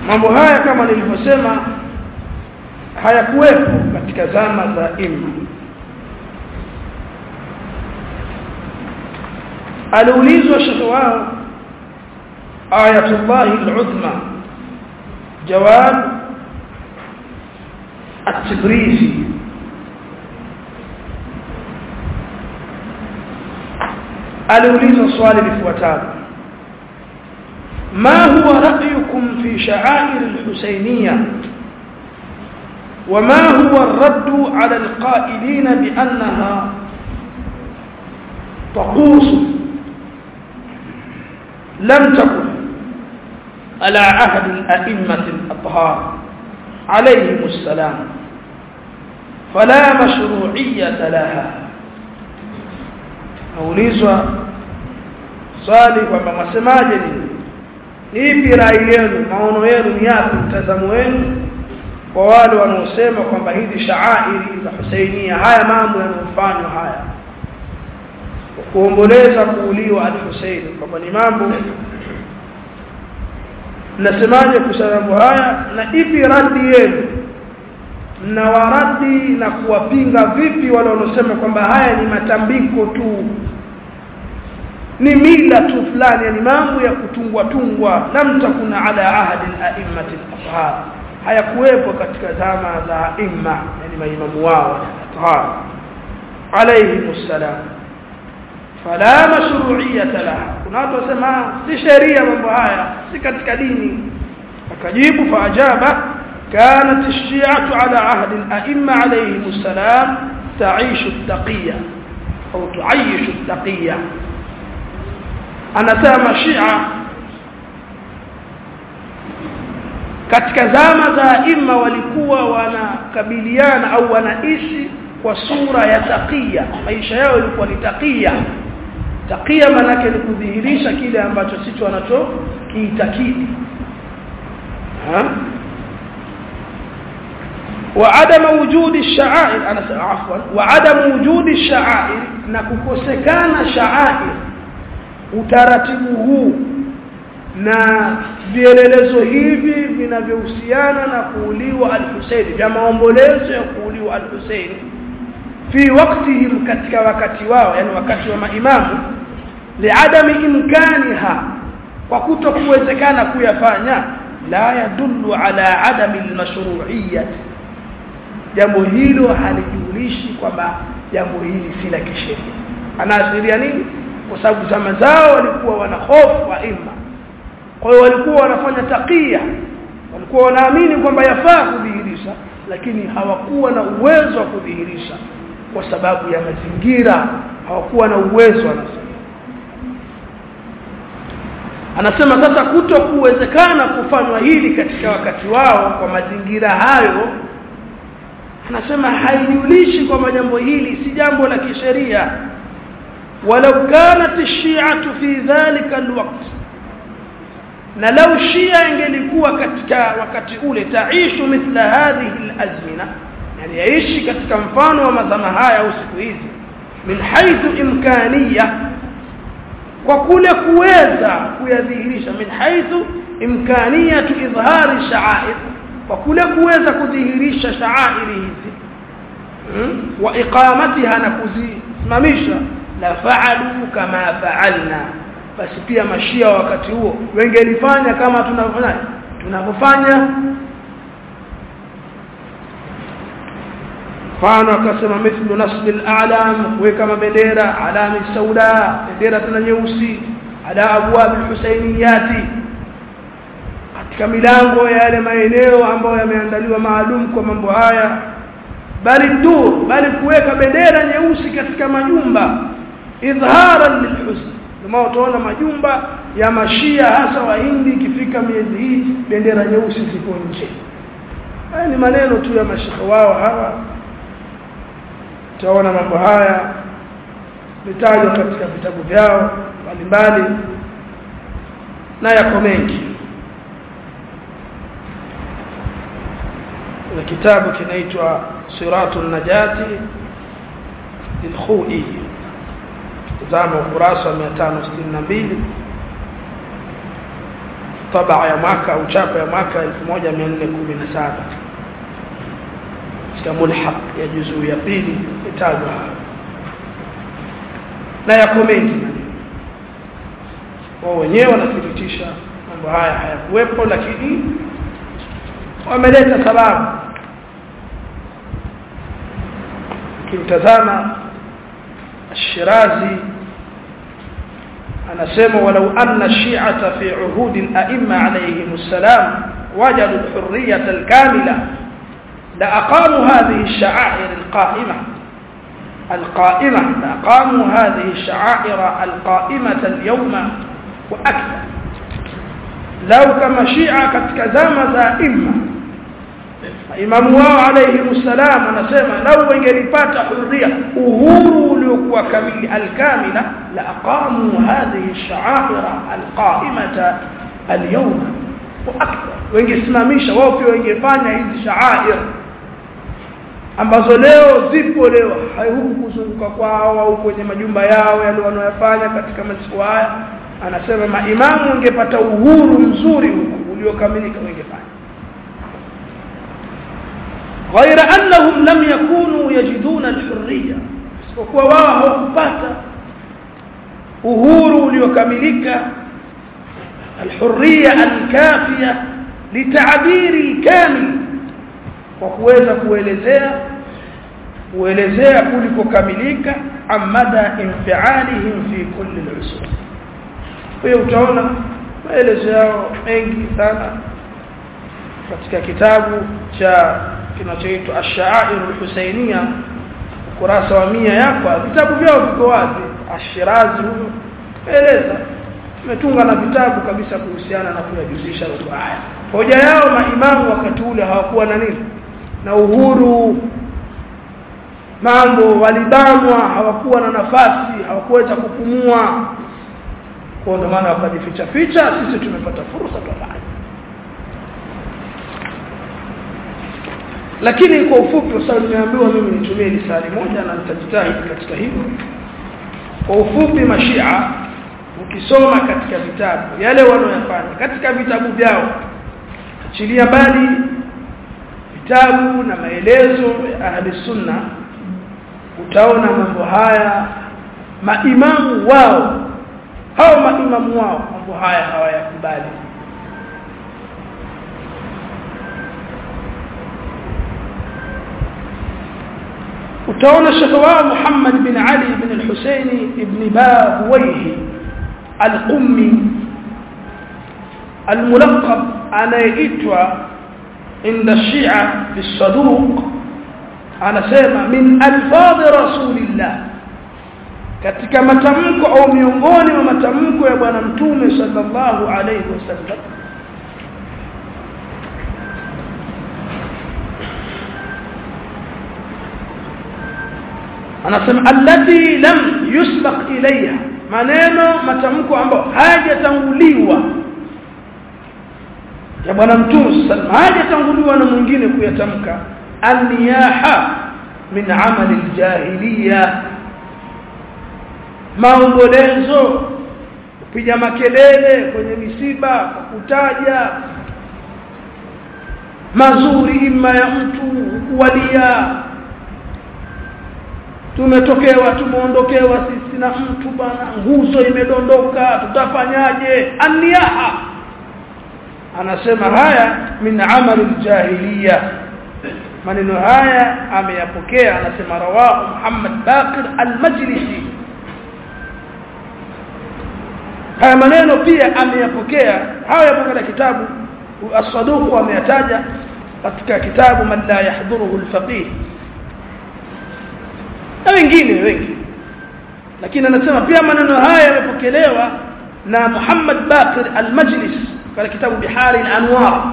mambo haya kama nilivyosema hayakuwepo katika zama za imma aliulizwa shekhe wao ayatullah al-uzma jawab at-tibrizi aliulizwa swali lifuatalo ما هو رأيكم في شعائر الحسينية وما هو الرد على القائلين بأنها طقوس لم تكن على عهد الأئمة الأطهار عليهم السلام فلا مشروعية لها أوليزوا صالح وما مسماجني ipi rai yenu maono yenu ni yapi mtazamo wenu kwa wale wanaosema kwamba hizi shaairi za Husainia haya mambo yanayofanywa haya kuomboleza kuuliwa al-Husaini kwamba ni mambo mnasemaje kuhusu haya na ipi radi yenu na waradi na kuwapinga vipi wale wanaosema kwamba haya ni matambiko tu ni mila tu fulani yani mambo ya kutungwa tungwa lam takuna ala ahadi al-a'immati al-athhar hayakuwepo katika zama za imma yani maimamu wao athhar alayhi wassalam fala mashru'iyyata laha kuna watu wasema si sheria mambo haya si katika dini akajibu faajaba كانت الشيعة على عهد الأئمة عليهم السلام تعيش التقية أو تعيش التقية anasema Shia katika zama za imma walikuwa wanakabiliana au wanaishi kwa sura ya takia maisha yao yalikuwa ni takia takia manake ni kudhihirisha kile ambacho sicho wanacho kiitakidi وعدم وجود الشعائر انا عفوا وعدم وجود الشعائر na kukosekana sha'air utaratibu huu na vielelezo hivi vinavyohusiana na kuuliwa al-Husayn vya maombolezo ya kuuliwa al-Husayn fi waqtihim katika wakati wao yani wakati wa maimamu liadami imkaniha kwa kutokuwezekana kuyafanya la yadullu ala adami al-mashru'iyyah jambo hilo halijulishi kwamba jambo hili si la kisheria anaashiria nini kwa sababu zama zao walikuwa wana hofu wa imma kwa hiyo walikuwa wanafanya takia walikuwa wanaamini kwamba yafaa kudhihirisha lakini hawakuwa na uwezo wa kudhihirisha kwa sababu ya mazingira hawakuwa na uwezo anasema anasema sasa kuto kuwezekana kufanywa hili katika wakati wao kwa mazingira hayo anasema haijulishi kwamba jambo hili si jambo la kisheria ولو كانت الشيعة في ذلك الوقت na lau shia ingelikuwa katika wakati ule taishu mithla hadhihi alazmina yani yaishi katika mfano wa mazama haya au siku hizi min haythu imkaniya kwa kule kuweza kuyadhihirisha min haythu imkaniyatu idhhari sha'air kwa kule kuweza kudhihirisha sha'airi hizi wa iqamatiha na kuzisimamisha la fa'alu kama fa'alna basi pia mashia wakati huo wengelifanya kama tunavyofanya tunavyofanya mfano akasema mithlu nasb al-a'lam kuweka mabendera alami sauda bendera tena nyeusi ala abwab al-husainiyati katika milango ya yale maeneo ambayo yameandaliwa maalum kwa mambo haya bali dur bali kuweka bendera nyeusi katika majumba idharan lilhusn kama utaona majumba ya mashia hasa wa hindi ikifika miezi hii bendera nyeusi ziko nje haya ni maneno tu ya mashekhe wao hawa utaona mambo haya vitajwa katika vitabu vyao mbalimbali na yako mengi kuna kitabu kinaitwa siratun najati lilkhui tazama ukurasa wa 562 tabaa ya mwaka au chapa ya mwaka 1417 katika mulhaq ya juzuu ya pili itajwa na yako mengi wao wenyewe wanathibitisha mambo haya hayakuwepo lakini wameleta sababu kimtazama الشيرازي anasema walau anna shi'ata fi uhud al-a'imma alayhim assalam wajadu al-hurriyyah al-kamila la aqamu hadhihi ash-sha'air al-qa'imah al-qa'imah la aqamu hadhihi ash-sha'air al-qa'imah al-yawma wa akthar law kama shi'a katika zama za imma imamu wao alayhi msalam anasema lau wangelipata huria uhuru uliokuwa kamili alkamila la aqamu hadhihi ash-sha'aira alqa'imata al-yawm wa akthar wengesimamisha wao pia wengefanya hizi sha'air ambazo leo zipo leo huku kuzunguka kwao au kwenye majumba yao yale wanayofanya katika masiku haya anasema maimamu wangepata uhuru mzuri huku uliokamilika wengefanya غير أنهم لم يكونوا يجدون الحرية وكوا wao hawakupata uhuru uliokamilika الحرية الكافية لتعبير الكامل kwa kuweza kuelezea kuelezea kulikokamilika amada infialihim fi kulli al-usul hiyo utaona maelezo yao mengi sana katika kitabu cha kinachoitwa Ash-Sha'air al-Husainiyya ukurasa wa mia yako vitabu vyao viko wazi Ash-Shirazi huyo eleza umetunga na vitabu kabisa kuhusiana na kuyajuzisha mambo haya hoja yao maimamu wakati ule hawakuwa na nini na uhuru mambo walibanwa hawakuwa na nafasi hawakuweza kupumua kwa ndio maana wakajificha ficha sisi tumepata fursa tofauti lakini kwa ufupi sasa nimeambiwa mimi nitumie lisali moja na nitajitahidi katika hilo kwa ufupi mashia ukisoma katika vitabu yale wanayofanya katika vitabu vyao achilia mbali vitabu na maelezo ya ahli sunna utaona mambo haya maimamu wao hao maimamu wao mambo haya hawayakubali utaona shekhe wao Muhammad bin Ali bin al-Husaini ibn Bahuwayhi al-Qummi al-mulaqab anayeitwa inda Shia fi saduq anasema min alfadh rasulillah katika matamko au miongoni mwa matamko ya bwana mtume sallallahu alayhi wasallam anasema allati lam yusbaq ilayha maneno matamko ambayo hayajatanguliwa ya bwana mtume sallallahu hayajatanguliwa na mwingine kuyatamka aniyaha min amali aljahiliya maombolezo kupiga makelele kwenye misiba kwa kutaja mazuri ima ya mtu kuwalia tumetokewa tumeondokewa sisi na mtu bana nguzo imedondoka tutafanyaje aniyaha anasema haya min amali aljahiliya maneno haya ameyapokea anasema rawahu Muhammad Baqir al-Majlisi haya maneno pia ameyapokea haya yapo katika kitabu as-saduq ameyataja katika kitabu man la yahdhuruhu al-faqih na wengine wengi lakini anasema pia maneno haya yamepokelewa na Muhammad Baqir al-Majlis katika kitabu Bihari al-Anwar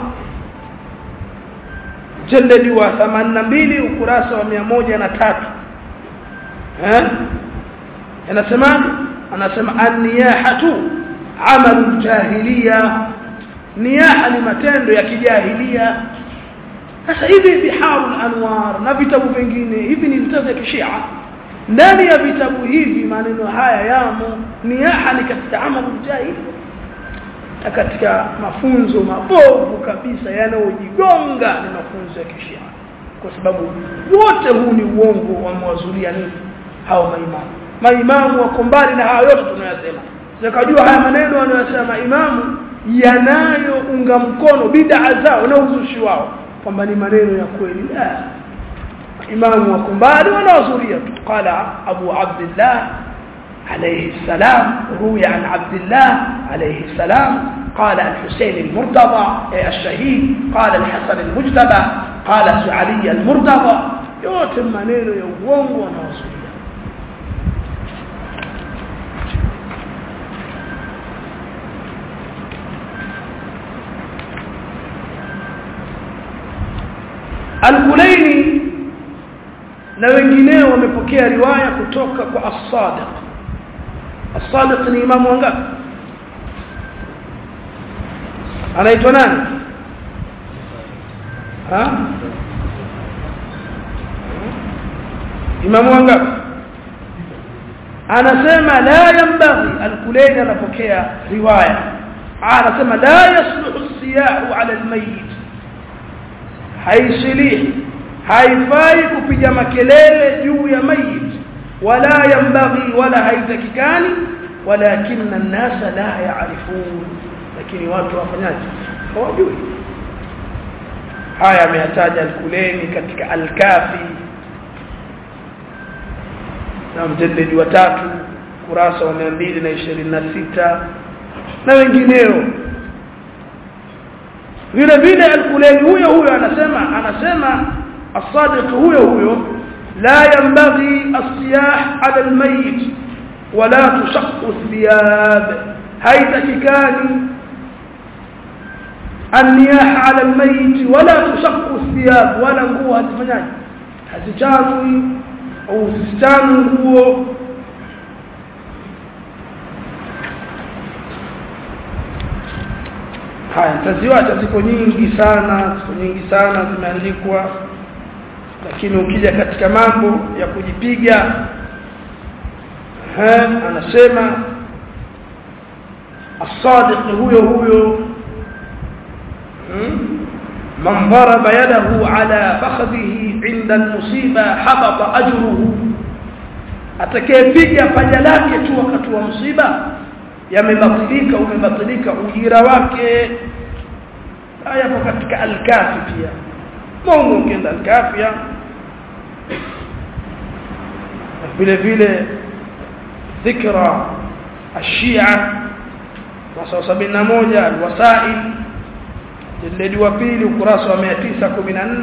jaldadi wa 82 ukurasa wa 103 eh anasema anasema an-niyahatu amalu jahiliya niyaha ni matendo ya kijahilia sasa hivi biharul anwar na vitabu vingine hivi ni vitabu vya kishia ndani ya vitabu hivi maneno haya yamo niyaha ni katika amalu jahili na katika mafunzo mabovu kabisa yanayojigonga ni mafunzo ya kishia kwa sababu wote huu ni uongo wamewazulia nini hao maimamu maimamu wako mbali na hayo yote tunayosema zakajua haya maneno wanayosema maimamu yanayounga mkono bid'a zao na uzushi wao kwamba ni maneno ya kweli la imamu wako mbali wanawazulia tu qala abu abdullah عليه السلام روي عن عبد الله عليه السلام قال الحسين المرتضى الشهيد قال الحسن المجتبى قال علي المرتضى yote maneno ya uongo wanaozuia Al-Kulaini na wengineo wamepokea riwaya kutoka kwa As-Sadiq As-Sadiq ni imamu wangapi anaitwa nani ha imamu wangapi anasema la yambaghi al-Kulaini anapokea riwaya anasema la yasluhu as-siyahu ala al-mayyit haisilihi haifai kupiga makelele juu ya mayit wala yambaghi wala haitakikani walakinna an-nasa la ya'rifun lakini watu wafanyaje hawajui haya ameyataja al-Kuleni katika al-Kafi na mjadidi wa tatu kurasa wa 226 na wengineo vile vile al-Kuleni huyo huyo anasema anasema الصادق هو هو لا ينبغي الصياح على الميت ولا تشق الثياب هيتككان النياح على الميت ولا تشق الثياب ولا nguo hazifanyaje hazichanwi au zisichanu nguo haya taziwacha ziko nyingi sana ziko nyingi sana zimeandikwa lakini ukija katika mambo ya kujipiga ha anasema الصادق huyo huyo من ضرب يده على فخذه عند المصيبه حبط اجره atakayepiga paja lake tu wakati wa msiba yamebatilika umebatilika ujira wake haya katika al-kafi pia Mungu ukienda al-kafia vile vile dhikra ashia wasa 71 alwasail jildi wa pili ukurasa wa 914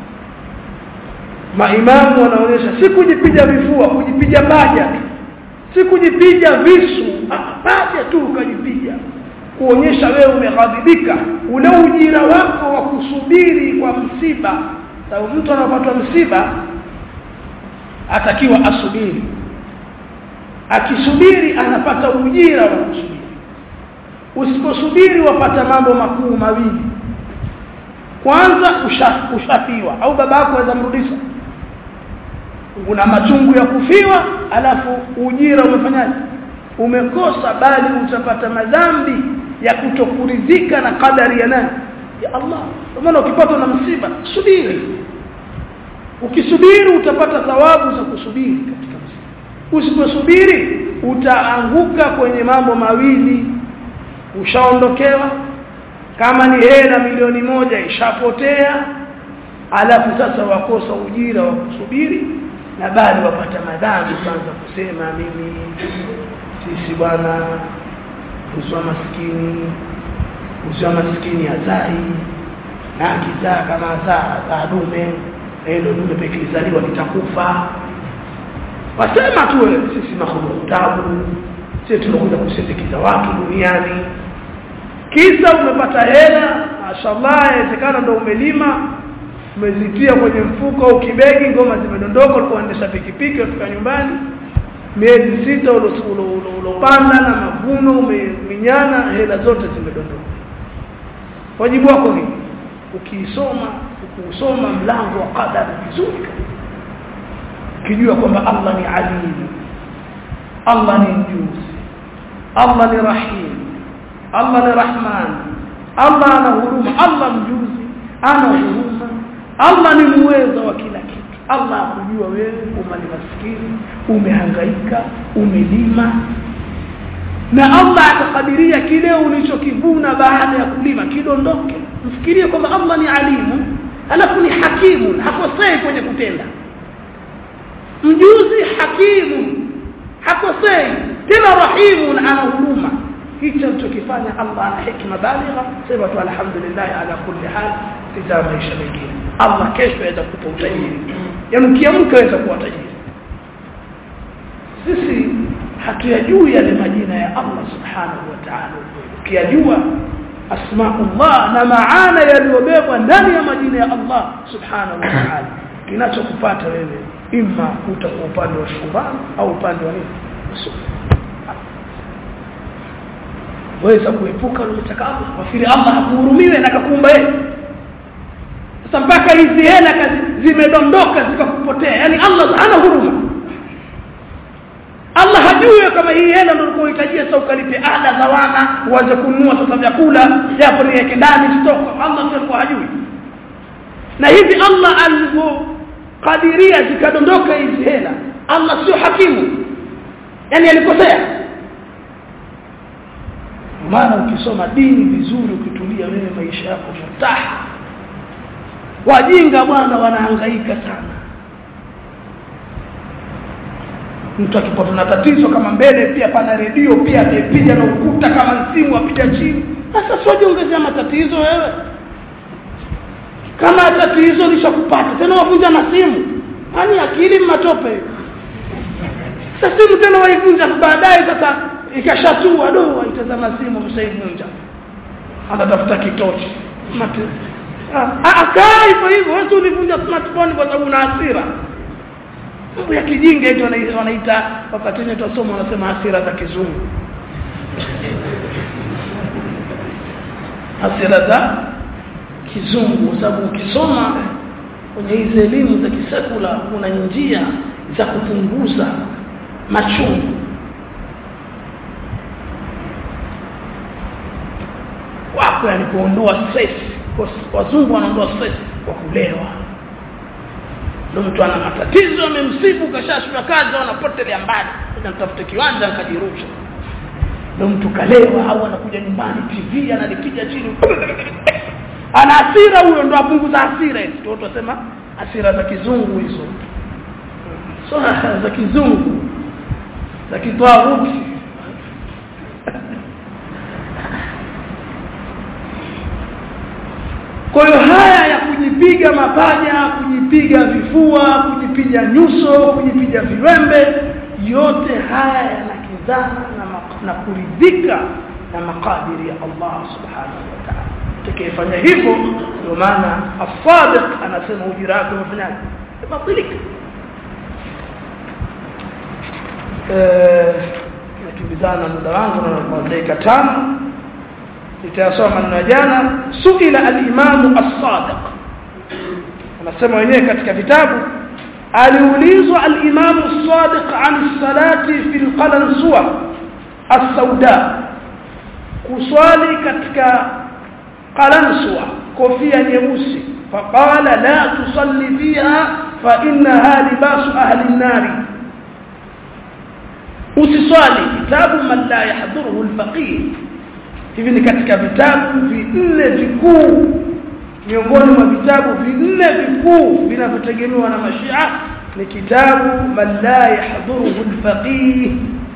maimamu wanaonyesha si kujipiga vifua kujipiga paja si kujipiga visu paja tu ukajipiga kuonyesha wewe umeghadhibika ule ujira wako wa kusubiri kwa msiba sababu mtu anapata msiba atakiwa asubiri akisubiri anapata ujira wa kusubiri usiposubiri wapata mambo makuu mawili kwanza ushafiwa au babako aweza mrudisha una machungu ya kufiwa alafu ujira umefanyaje umekosa bali utapata madhambi ya kutokuridhika na kadari ya nani ya Allah kwa maana ukipata na msiba subiri ukisubiri utapata thawabu za kusubiri katika msiba usiposubiri utaanguka kwenye mambo mawili ushaondokewa kama ni hela milioni moja ishapotea alafu sasa wakosa ujira wa kusubiri na bali wapata madhambi kwanza kusema mimi sisi bwana usiwa maskini usiwa maskini azai na kizaa kama azaa azaa dume ndio dume pekee lizaliwa litakufa wasema tu sisi mahulu tabu sisi tunakuja kusindikiza watu duniani kisa umepata hela mashallah inawezekana ndo umelima umezitia kwenye mfuko au kibegi ngoma zimedondoka ulikuwa unaendesha pikipiki ufika nyumbani miezi sita ulopanda na mavuno umeminyana hela zote zimedondoka wajibu wako ni ukiisoma ukusoma mlango wa qadar vizuri ukijua kwamba Allah ni alim Allah ni mjuzi Allah ni rahim Allah ni Rahman Allah ana huruma Allah mjuzi ana huruma Allah ni muweza wa kila kitu Allah akujua wewe umali maskini umehangaika umelima na Allah akakadiria kile ulichokivuna baada ya kulima kidondoke mfikirie kwamba Allah ni alimu alafu ni hakimu hakosei kwenye kutenda mjuzi hakimu hakosei tena rahimu ana huruma hicho alichokifanya Allah ana hikma baligha sema tu alhamdulillah ala kulli hal kita maisha mengine Allah kesho aweza kukupa utajiri yaani ukiamka aweza kuwa tajiri sisi hatuyajui yale majina ya Allah subhanahu wa ta'ala ukiyajua asmaullah na maana yaliyobebwa ndani ya majina ya Allah subhanahu wa ta'ala kinachokupata wewe imma utakuwa upande wa shukrani au upande wa nini waweza kuepuka unataka Allah wafiri Allah hakuhurumiwe na akakuumba yeye sasa mpaka hizi hela zimedondoka zikakupotea yani Allah hana huruma Allah hajui kama hii hela ndio unahitajia sasa ukalipe ada za wana uanze kununua sasa vyakula japo niweke ndani stock Allah sio hajui na hivi Allah alivyokadiria zikadondoka hizi hela Allah sio hakimu yani alikosea maana ukisoma dini vizuri ukitulia wewe maisha yako mtaha wajinga bwana wanahangaika sana mtu akipata na tatizo kama mbele pia pana redio pia amepiga na ukuta kama simu apiga chini sasa sio jiongezea matatizo wewe kama tatizo lishakupata tena wavunja na simu yani akili matope sasa simu tena waivunja baadaye sasa ikashatua do waitazama simu msaivunja anatafuta kitochi akaa hivyo hivyo wewe ulivunja smartphone kwa sababu una hasira mambo ya kijinga hicho wanaita wakati wenyewe tusoma wanasema hasira za kizungu hasira za kizungu kwa sababu ukisoma kwenye hizi elimu za kisekula kuna njia za kupunguza machungu wako yani kuondoa stress wazungu wanaondoa stress kwa kulewa ndio mtu ana matatizo amemsibu kashashua kazi anapotelea mbali sasa nitafute kiwanja nikajirusha ndio mtu kalewa au anakuja nyumbani TV analipiga chini ana hasira huyo ndo apunguza hasira hizo ndio tunasema hasira za kizungu hizo so za kizungu za kitwaruti kwa hiyo haya ya kujipiga mapaja kujipiga vifua kujipiga nyuso kujipiga viwembe yote haya yanakizana na, na kuridhika na makadiri ya Allah subhanahu wa ta'ala tukifanya hivyo ndio maana as-sadiq anasema ujira wake umefanyaje umebatilika eh nakimbizana muda wangu na dakika tano nitasoma maneno ya jana suila al-imam as-sadiq anasema wenyewe katika vitabu aliulizwa al-imam as-sadiq an salati fi al-qalansuwa as-sauda kuswali katika qalansuwa kofia nyeusi faqala la tusalli fiha fa innaha libasu ahli an-nar usiswali kitabu man la yahdhuruhu al-faqih hivi ni katika vitabu vinne vikuu miongoni mwa vitabu vinne vikuu vinavyotegemewa na mashia ni kitabu man la yahdhuruhu al-faqih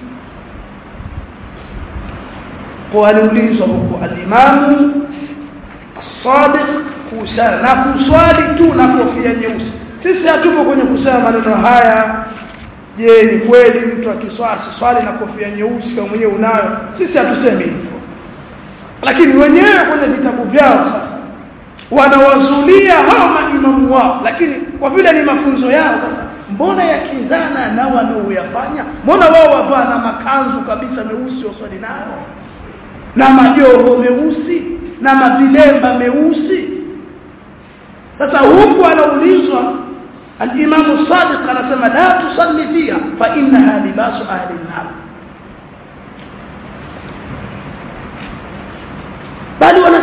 kwa aliulizwa huko al-imam as-sadiq kusala na kuswali tu na kofia nyeusi sisi hatupo kwenye kusema maneno haya je ni kweli mtu akiswali swali na kofia nyeusi kama mwenyewe unayo sisi hatusemi hivyo lakini wenyewe kwenye vitabu vyao sasa wanawazulia hao maimamu wao lakini kwa vile ni mafunzo yao sasa mbona yakizana na wanaoyafanya mbona wao wavaa na makanzu kabisa meusi waswali nayo na majoho meusi na mavilemba meusi sasa huku anaulizwa al-Imam Sadiq anasema la tusalli fiha fa innaha libasu ahli an-nar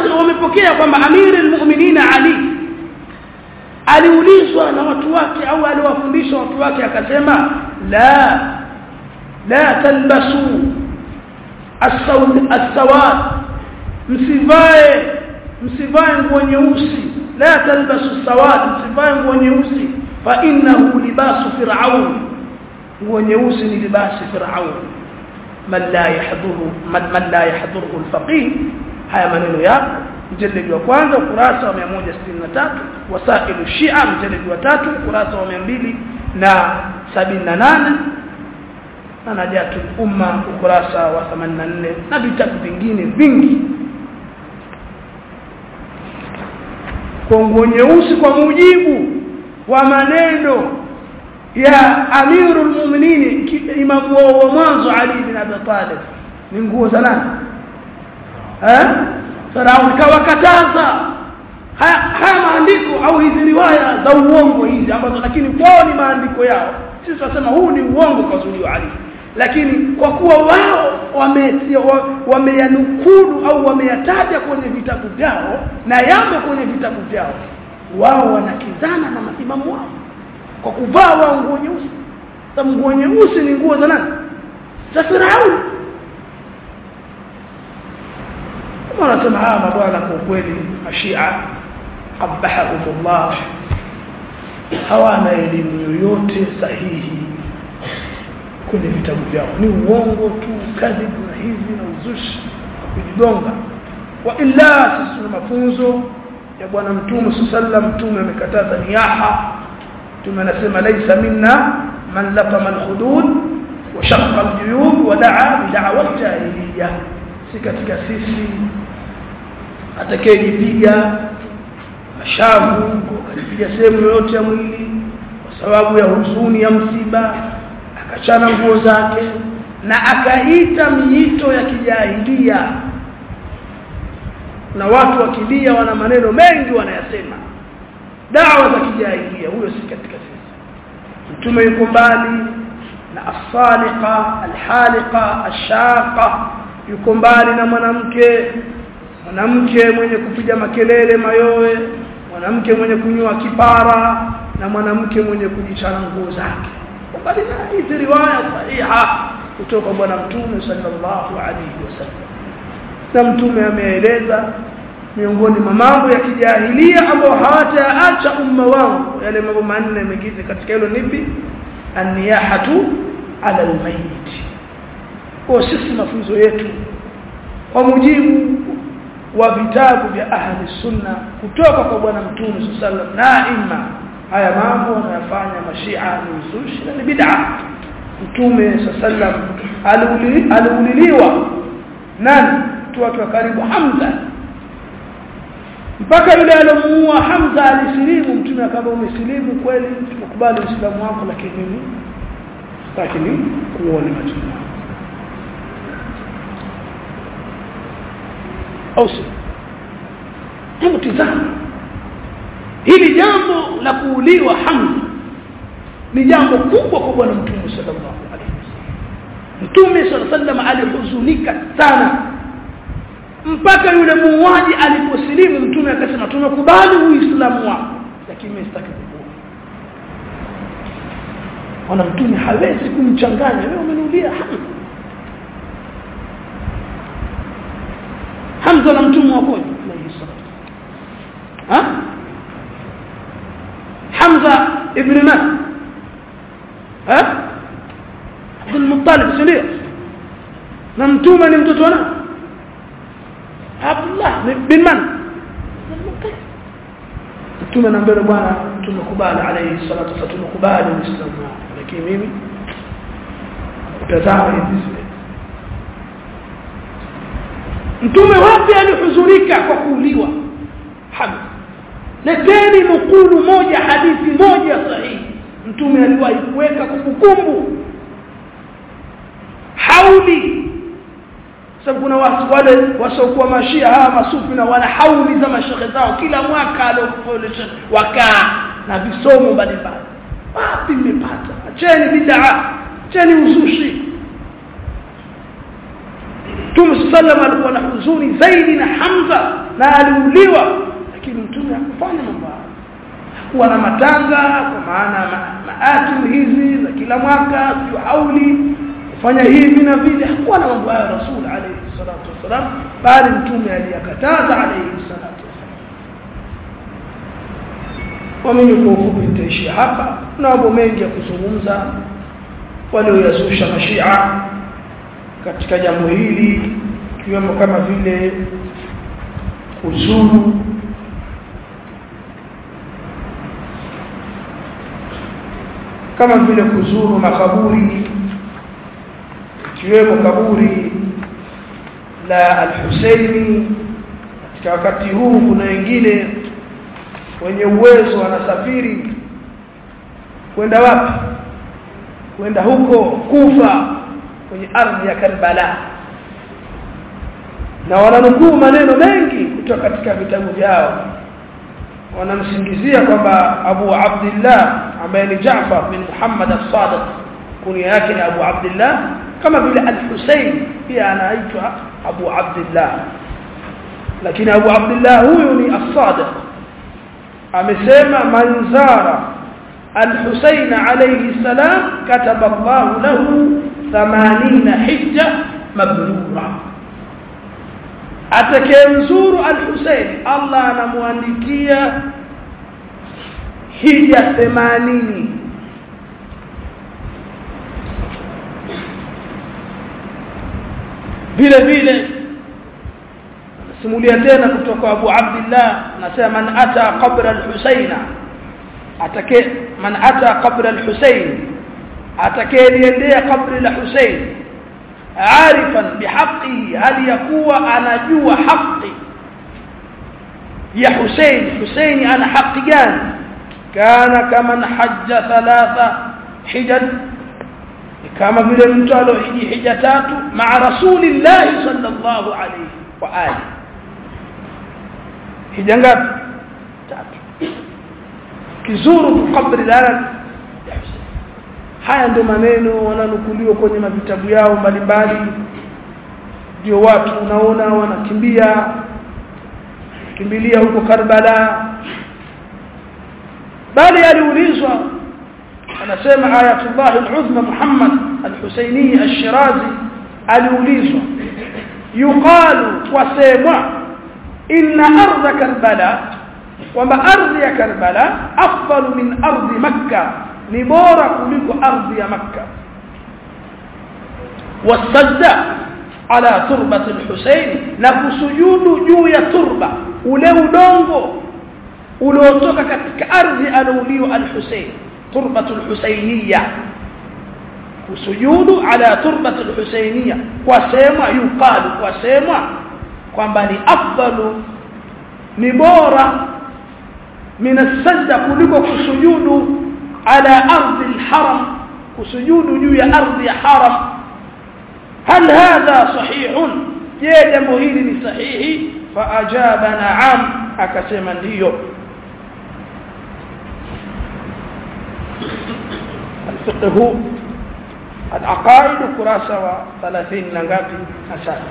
wamepokea kwamba amiri almu'minin Ali aliulizwa na watu wake au aliwafundisha watu wake akasema la la talbasu as-sawad msivae msivae nguo nyeusi la talbasu sawad msivae nguo nyeusi fa innahu libasu fir'aun nguo nyeusi ni libasi fir'aun man la yahduru man, man la yahduru al-faqih haya maneno ya mjeledi wa kwanza ukurasa wa 163 wasailu shia mjeledi wa tatu ukurasa wa 278 na najatu umma ukurasa wa 84 na vitabu vingine vingi kwa nguo nyeusi kwa mujibu wa maneno ya amirul mu'minin imamu wa mwanzo ali bin abi talib ni nguo za nani eh Farauni kawakataza haya, haya maandiko au hizi riwaya za uongo hizi ambazo lakini kwao ni maandiko yao sisi tunasema huu ni uongo kwa zuliwa Ali lakini kwa kuwa wao wameyanukulu au wameyataja kwenye vitabu vyao na yamo kwenye vitabu vyao wao wanakizana na maimamu wao kwa kuvaa wao nguo nyeusi sababu nguo nyeusi ni nguo za nani za Firauni wanasema hawa mabwana kwa kweli mashia qabahahumullah hawana elimu yoyote sahihi kwenye vitabu vyao ni uongo tu kadhibu na hivi na uzushi kujigonga wa illa sisi mafunzo ya bwana mtume sallam mtume amekataza niyaha mtume anasema laisa minna man lafama alhudud wa shaqqa aljuyub wa daa bid'awa jahiliya si katika sisi atakayejipiga mashavu akajipiga sehemu yoyote ya mwili kwa sababu ya huzuni ya msiba akachana nguo zake na akaita miito ya kijahilia na watu wakilia wana maneno mengi wanayasema dawa za kijahilia huyo si katika sisi mtume yuko mbali na as-saliqa al-haliqa ash-shaqa yuko mbali na mwanamke mwanamke mwenye kupiga makelele mayowe mwanamke mwenye kunywa kipara na mwanamke mwenye kujichana nguo zake bali na hizi riwaya sahiha kutoka bwana mtume sallallahu alaihi wasallam na mtume ameeleza miongoni mwa mambo ya kijahilia ambayo hawataacha umma wangu yale mambo manne mengine katika hilo nipi an-niyahatu ala al-mayyit kwa sisi mafunzo yetu kwa mujibu wa vitabu vya ahli sunna kutoka kwa bwana mtume sallallahu na imma haya mambo wanayofanya mashia ni uzushi na ni bid'a mtume sallallahu aliuliliwa nani tu watu wa karibu Hamza mpaka yule alomuua Hamza alisilimu mtume akawa umesilimu kweli tukubali uislamu wako lakini mimi lakini kuone macho au si hebu tizama hili jambo la kuuliwa Hamza ni jambo kubwa kwa bwana mtume sallallahu alaihi wasallam mtume sallallahu alaihi wasallam alihuzunika sana mpaka yule muuaji aliposilimu mtume akasema tumekubali uislamu wako lakini mimi sitaki kukuua ona mtume hawezi kumchanganya wewe umeniulia Hamza Hamza na mtume wako alayhi salatu ha Hamza ibn man ha Abdul Muttalib sindio na mtume ni mtoto wa Abdullah bin man mtume anaambia bwana tumekubali alayhi salatu wasallam tumekubali uislamu lakini mimi utazama hivi mtume wapi alihuzunika kwa kuuliwa Hamza leteni nukulu moja hadithi moja sahihi mtume aliwahi kuweka kumbukumbu hauli sababu kuna watu wale wasiokuwa mashia hawa masufi na wana hauli za mashehe zao kila mwaka aliofulisha wakaa na visomo mbalimbali wapi mmepata acheni bid'a acheni uzushi Mtume sallam alikuwa na huzuni zaidi na Hamza na aliuliwa lakini Mtume hakufanya mambo hayo kuwa na matanga kwa maana maatim hizi za kila mwaka sio hauli kufanya hivi na vile hakuwa na mambo hayo Rasul alayhi salatu wasalam bali Mtume aliyakataza alayhi salatu wasalam mimi kwa ufupi nitaishia hapa na mambo mengi ya kuzungumza walioyazusha mashia katika jambo hili ikiwemo kama vile kuzuru kama vile kuzuru makaburi ikiwemo kaburi la al-Husaini katika wakati huu kuna wengine wenye uwezo wanasafiri kwenda wapi kwenda huko Kufa kwenye ardhi ya Karbala na wananukuu maneno mengi kutoka katika vitabu vyao wanamsingizia kwamba Abu Abdullah ambaye ni Jaafar bin Muhammad as-Sadiq kunia yake ni Abu Abdullah kama vile al-Husayn pia anaitwa Abu Abdullah lakini Abu Abdullah huyu ni as-Sadiq amesema manzara al-Husayn alayhi salam kataba Allah lahu 80 hijja mabrura atakayemzuru al-Husayn Allah anamwandikia hija 80 vile vile simulia tena kutoka Abu Abdullah anasema man ata qabr al-Husaina atake man ata qabr al-Husain atakayeliendea kabri la Husain عارفا بحقه هل يكون anajua haki ya Hussein Hussein ana haki gani kana kama hajja thalatha hijaj kama vile mtu alohiji hija tatu maa rasulillah sallallahu alayhi wa ali hija ngapi tatu kizuru kabri la haya ndio maneno wananukuliwa kwenye mavitabu yao mbalimbali ndio watu unaona wanakimbia kimbilia huko Karbala bali aliulizwa anasema ayatullah al-uzma Muhammad al-Husaini al-Shirazi aliulizwa yuqalu wasemwa inna ardha Karbala kwamba ardhi ya Karbala afdalu min ardhi Makkah ni bora kuliko ardhi ya Makka wasajda ala turbati al-Husayn na kusujudu juu ya turba ule udongo uliotoka katika ardhi aliouliwa al-Husayn turbatu al-Husayniyya kusujudu ala turbati al-Husayniyya kwa sema yuqalu kwa sema kwamba ni afdalu ni bora min as-sajda kuliko kusujudu على أرض الحرم وسجود جوي أرض حرم هل هذا صحيح جيدا مهيل صحيح فأجاب نعم أكسما ديو الفقه العقائد كراسة وثلاثين نغابي أساس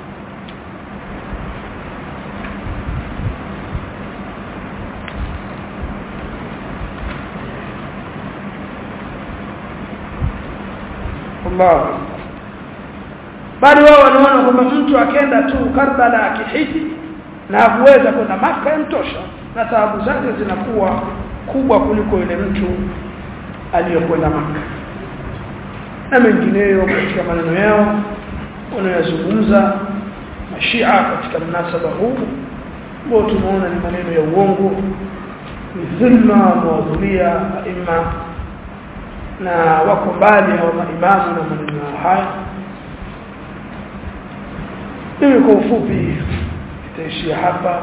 Allah bali wao wanaona kwamba mtu akenda tu Karbala akihiji na hakuweza kwenda Maka yamtosha na taabu zake zinakuwa kubwa kuliko yule mtu aliyokwenda Maka na mengineyo katika maneno yao wanayozungumza mashia katika mnasaba huu ambao tumeona ni maneno ya uongo ni dhulma mawadhulia aima na wako mbali hawa maimamu na maneno haya mimi kwa ufupi nitaishia hapa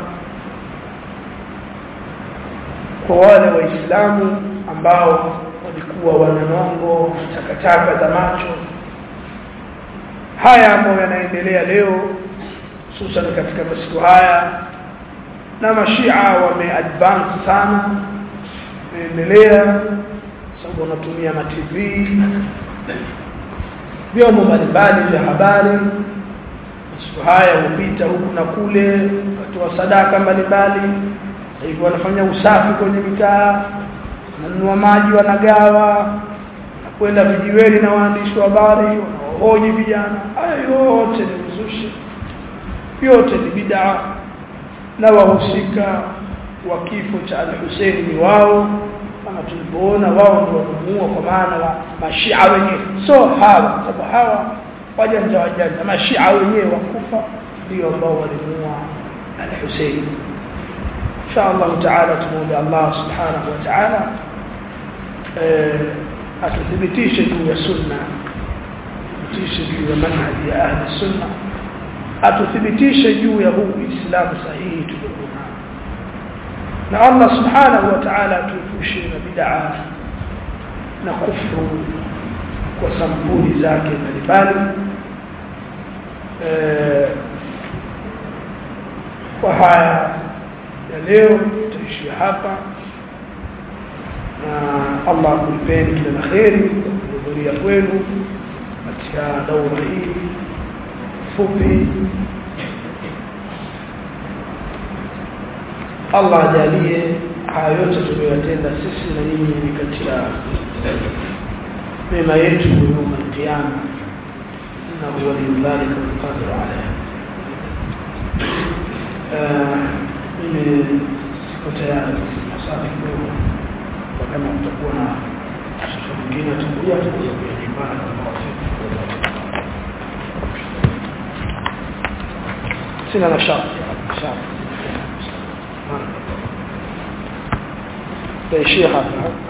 kwa wale waislamu ambao walikuwa wananongo takataka za macho haya ambayo yanaendelea leo hususan katika masiku haya na mashia wameadvance sana wameendelea sababu wanatumia ma TV vyombo mbalimbali vya habari siku haya hupita huku na kule watoa sadaka mbalimbali hivyo wanafanya usafi kwenye mitaa wananunua maji wanagawa na kwenda vijiweni na waandishi wa habari wanaohoji vijana haya yote ni uzushi yote ni bid'a na wahusika wa kifo cha al-Hussein ni wao kama tulivyoona wao ndio wanamuua kwa maana wa mashia wenyewe so hawa sababu hawa wajanja wajanja mashia wenyewe wakufa ndio ambao walimuua al-Hussein insha Allah taala tumuombe Allah subhanahu wa ta'ala atuthibitishe juu ya sunna atuthibitishe juu ya manhaji ya ahli sunna atuthibitishe juu ya huu Uislamu sahihi tuliokuwa na Allah subhanahu wa ta'ala atuepushe na bid'a na kufru kwa sampuli zake mbalimbali kwa haya ya leo tutaishia hapa na Allah akulipeni kila la kheri kuhudhuria kwenu katika daura hii fupi Allah ajalie haya yote tuliyotenda sisi na nyinyi ni katika mema yetu yawm al-qiyama innahu waliyyu dhalika walqadir alayh mimi siko tayari maswali kidogo kwa kama kutakuwa na shekhe mwingine atakuja atakuja kuyajibana sina na sharti sharti taishia hapa